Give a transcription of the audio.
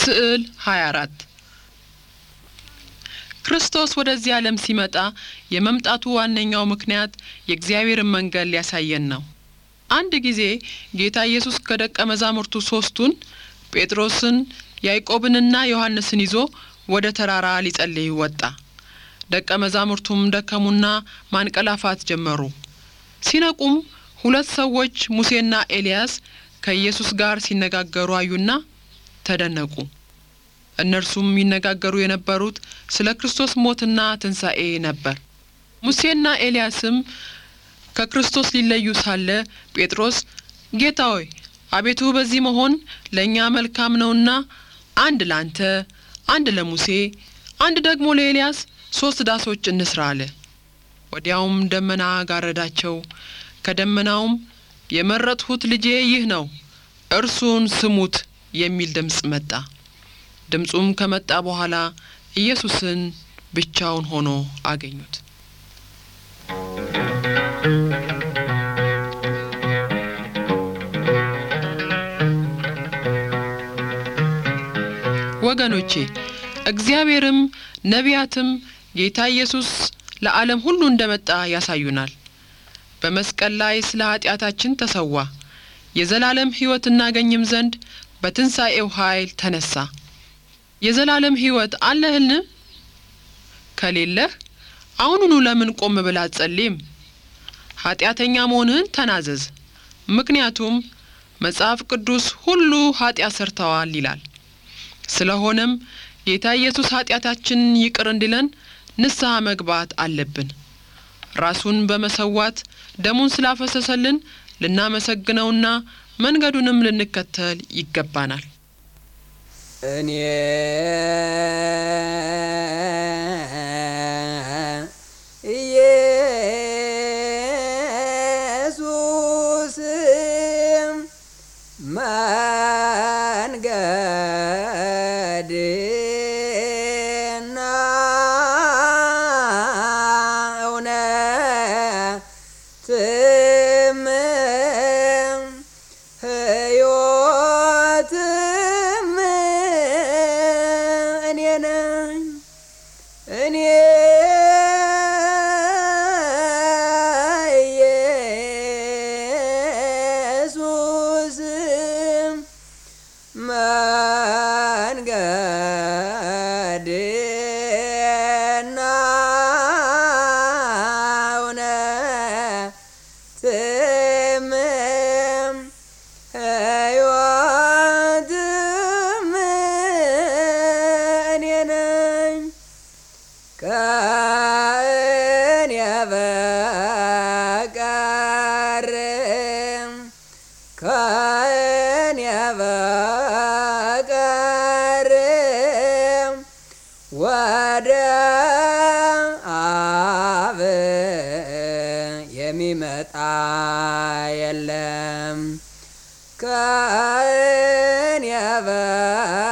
ስዕል 24 ክርስቶስ ወደዚህ ዓለም ሲመጣ የመምጣቱ ዋነኛው ምክንያት የእግዚአብሔርን መንገድ ሊያሳየን ነው። አንድ ጊዜ ጌታ ኢየሱስ ከደቀ መዛሙርቱ ሦስቱን ጴጥሮስን፣ ያዕቆብንና ዮሐንስን ይዞ ወደ ተራራ ሊጸልይ ወጣ። ደቀ መዛሙርቱም ደከሙና ማንቀላፋት ጀመሩ። ሲነቁም ሁለት ሰዎች ሙሴና ኤልያስ ከኢየሱስ ጋር ሲነጋገሩ አዩና ተደነቁ። እነርሱም ይነጋገሩ የነበሩት ስለ ክርስቶስ ሞትና ትንሣኤ ነበር። ሙሴና ኤልያስም ከክርስቶስ ሊለዩ ሳለ ጴጥሮስ ጌታ ሆይ አቤቱ በዚህ መሆን ለእኛ መልካም ነውና አንድ ላንተ፣ አንድ ለሙሴ፣ አንድ ደግሞ ለኤልያስ ሦስት ዳሶች እንስራ አለ። ወዲያውም ደመና ጋረዳቸው። ከደመናውም የመረጥሁት ልጄ ይህ ነው፣ እርሱን ስሙት የሚል ድምፅ መጣ። ድምፁም ከመጣ በኋላ ኢየሱስን ብቻውን ሆኖ አገኙት። ወገኖቼ እግዚአብሔርም ነቢያትም ጌታ ኢየሱስ ለዓለም ሁሉ እንደመጣ ያሳዩናል። በመስቀል ላይ ስለ ኃጢአታችን ተሰዋ፣ የዘላለም ሕይወት እናገኝም ዘንድ በትንሣኤው ኃይል ተነሳ። የዘላለም ሕይወት አለህን? ከሌለህ አሁኑኑ ለምን ቆም ብለህ አትጸልይም? ኃጢአተኛ መሆንህን ተናዘዝ። ምክንያቱም መጽሐፍ ቅዱስ ሁሉ ኃጢአት ሰርተዋል ይላል። ስለሆነም ጌታ ኢየሱስ ኃጢአታችንን ይቅር እንዲለን ንስሐ መግባት አለብን። ራሱን በመሰዋት ደሙን ስላፈሰሰልን ልናመሰግነውና መንገዱንም ልንከተል ይገባናል። እኔ ኢየሱስ መንገድና እውነትም ሕይወትም እኔ ነኝ እኔ ኢየሱስ መንገድና እውነትም ሕይወትም እኔ ነኝ ከእኔ በቀር ከእኔ በቀር ወደ አብ የሚመጣ የለም ከእኔ በ